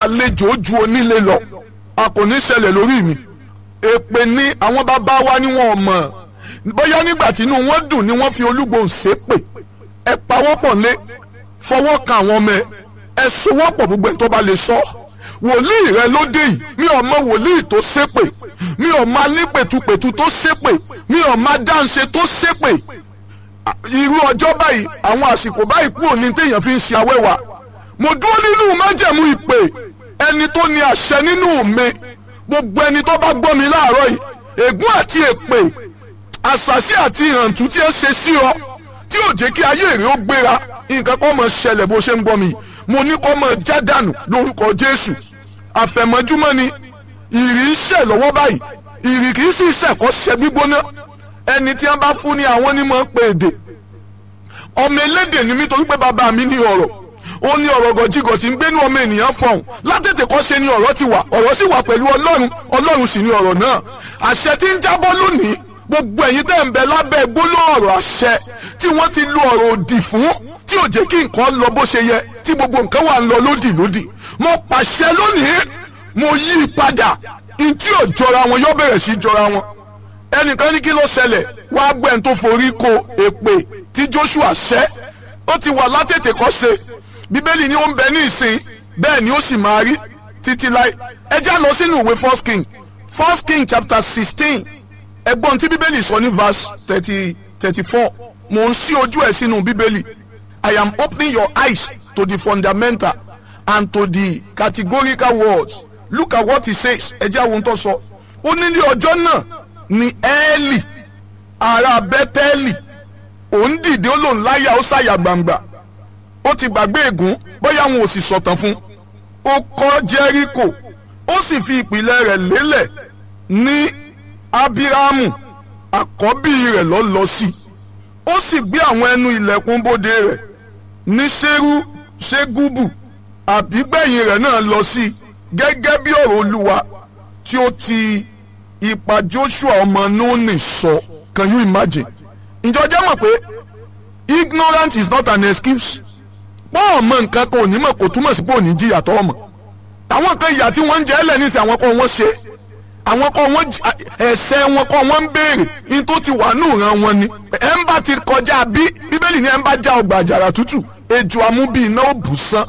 àlejò ju onílé lọ a kò ní ṣẹlẹ̀ lórí mi èpè ni àwọn bàbá wa ni wọn mọ̀ bóyá nígbà tí inú wọn dùn ni wọ́n fi olúgbòhùn ṣépè ẹ pawọ́pọ̀ lé fọwọ́ kan àwọn ọmọ ẹ ẹ sowọ́pọ̀ gbogbo ẹ̀ tó bá lè sọ wòlíì rẹ lóde yìí mi ò mọ wòlíì tó ṣépè mi ò mọ alípètupètu tó ṣépè mi ò mọ dáǹṣe tó ṣépè irú ọjọ́ báyìí àwọn àsìkò báyìí kúrò ní téèyàn fi ń ṣe awẹ́wà mo dúró nínú májẹ̀mú ìpè ẹni tó ní àṣẹ nínú mi gbogbo ẹni tó bá gbọ́ mi láàárọ̀ yìí ègún àti èpè àṣàṣì àti ìhàntú tí ẹ ṣe sí ọ tí ò jẹ́ kí ayé rẹ ó gbéra nǹkan kan máa ṣẹlẹ̀ bó ṣe ń gbọ́ mi mo ní kó máa já dànù lórúkọ Jésù àfẹ̀mọ́júmọ́ ni ìrì ń ṣẹ̀ lọ́wọ́ báyìí ìrì kì í sì ṣẹ̀kọ́ ṣẹ gbígbóná ẹni tí wọ́n bá fún ní àwọn onímọ̀ pé èdè ọmọ elédè ni mí torí pé bàbá mi ní ọ̀rọ̀ ó ní ọ̀rọ̀ gọ̀jígọ̀ tí ń gbénú ọmọ ènìyàn fọ̀hún látètè kọ́ ṣe ni ọ̀rọ̀ ti wà ọ̀rọ̀ sì wà pẹ̀lú ọlọ́run ọlọ́run sì ni ọ̀rọ̀ náà àṣẹ tí ń jábọ́ lónìí gbogbo ẹ̀yin tẹ́ ń bẹ lábẹ́ gbólóhùn ọ̀rọ̀ àṣẹ tí wọ́n ti lo ọ̀rọ̀ òdì fún tí ò jẹ́ kí nǹkan lọ bó ṣe yẹ tí gbogbo nǹkan wà ń lọ lódì lódì mo pàṣẹ lónìí mo yí i padà ntí ò jọra wọn yóò bẹ̀rẹ̀ sí jọra wọn ẹnìkan ní kí ló ṣẹlẹ̀ wá gbẹ̀ǹ tó forí ko èpè tí Joshua ṣẹ́ ó ti wà látètè kọ́ ṣe bíbélì ni ó ń bẹ ní ìsìn bẹ́ẹ̀ ni ó sì máa rí títí láì ẹ já lọ sínú ìwé first king first king chapter sixteen ẹgbọ́n tí bíbélì sọ ní verse thirty thirty four mò ń ṣí ojú ẹ̀ sínú bíbélì I am opening your eyes to the fundamental and to the categorical words look at what he says ẹ jẹ́ àwọn tó sọ ó ní ní ọjọ́ náà ni ẹ́ẹ̀lì ará bẹ́tẹ́ẹ̀lì òun dìde ó lòun láyà ó ṣàyà gbangba ó ti gbàgbé ègún bóyá wọn ò sì sọ̀tàn fún ó kọ́ jẹ́ríkò ó sì fi ìpìlẹ̀ rẹ̀ lélẹ̀ ní abiramu àkọ́bí rẹ̀ lọ lọ sí ó sì gbé àwọn ẹnu ilẹ̀kùn bóde rẹ̀ ní ṣerú ṣégúbù àbígbẹ̀yìn rẹ̀ náà lọ sí gẹ́gẹ́ bí ọ̀rọ̀ olúwa tí ó ti ipa Joshua ọmọ Núnì sọ can you imagine ìjọ jẹ́ mọ̀ pé ignorance is not an excuse pọ́ ọmọ nǹkan kan ò ní mọ̀ kò túmọ̀ sí pé ò ní jìyà tó ọmọ àwọn kan ìyà tí wọ́n ń jẹ ẹ́ lẹ́ni sí àwọn kan wọ́n ṣe àwọn kan wọ́n ẹ̀ṣẹ̀ wọn kan wọ́n ń béèrè ní tó ti wà nù ran wọn ni ẹ̀ ń bá ti kọjá bí bíbélì ni ẹ̀ ń bá já ọgbà àjàrà tútù ejò amúbí iná ò bù sán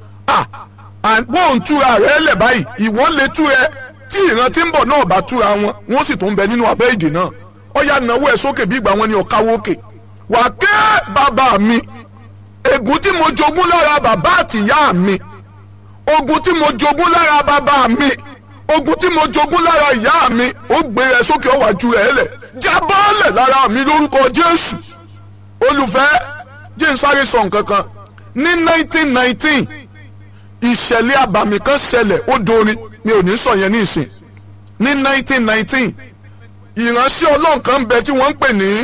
wọ́n ń túra rẹ̀ lẹ̀ báyìí ìwọ́n lè tú ẹ tí ìran tí ń bọ̀ náà bá túra wọn wọ́n sì tún bẹ nínú abẹ́ ìdè náà ó yá náwó ẹ̀ sókè bí ìgbà wọn ni ọ̀káwó òkè wà ké bàbá mi ègún tí mo jogún lára bàbá àtìyá mi ogun tí mo jogún lára bàbá mi ogun tí mo jogún lára ìyá mi ó gbé ẹ sókè ó wá ju ẹ lẹ̀ jábọ́ọ̀lẹ̀ lára mi lórúkọ Jésù olùfẹ́ jẹ́ n sáré sọ nǹkan kan ní 1919 ìṣẹ̀lẹ̀ àbàmì kan ṣẹlẹ̀ ó dorin mi ò ní sọ yẹn ní ìsìn ní 1919 ìránṣẹ́ ọlọ́run kan bẹ tí wọ́n ń pè ní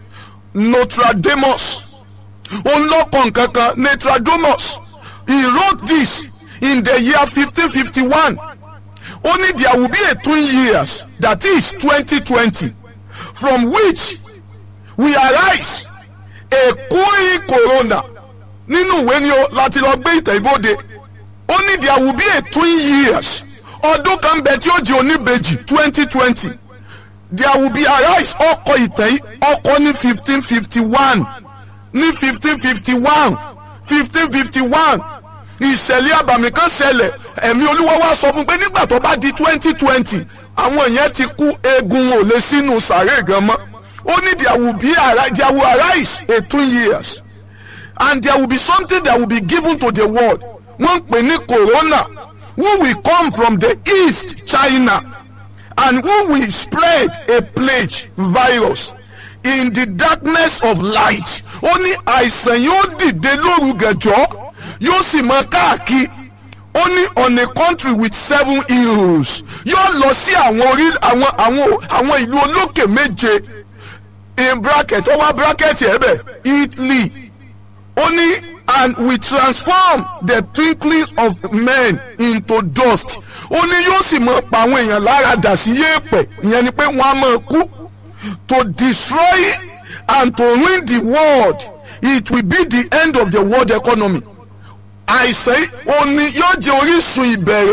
Nostradamus òun ló kọ nǹkan kan Nostradamus he wrote this in the year 1551 only there will be a twin years that is 2020 from which we arise a koi corona nínú ìwé ni o láti lọ gbé ìtẹ̀ ìbòde only there will be a twin years ọdún kan bẹ tí ó di oníbejì 2020 there will be arise ọkọ ìtẹ̀ ọkọ ní 1551 ní 1551 1551 ìṣẹ̀lẹ̀ àbàmì kan ṣẹlẹ̀ ẹ̀mí olúwa wá sọ fún pé nígbà tó bá di 2020 àwọn yẹn ti kú eegun ò lè sínú sàárè gan mọ́ ó ní there will be there will arise a twin years and there will be something that will be given to the world wọ́n ń pè ní corona who will come from the east China and who will spread a plague virus in the darkness of light ó ní àìsàn yóò dìde lóru gẹ̀jọ́ yóò sì mọ káàkiri ó ní on a country with seven hills yóò lọ sí àwọn orí àwọn àwọn àwọn ìlú olókè méje in bracket ó wá bracket ẹ̀ bẹ̀ Italy ó ní and we transform the twinkling of men into dust ó ní yóò sì mọ pa àwọn èèyàn lára dà sí yéèpẹ̀ ìyẹn ni pé wọ́n á máa kú to destroy and to ruin the world it will be the end of the world economy àìsàn òní yóò jẹ́ orísun ìbẹ̀rẹ̀.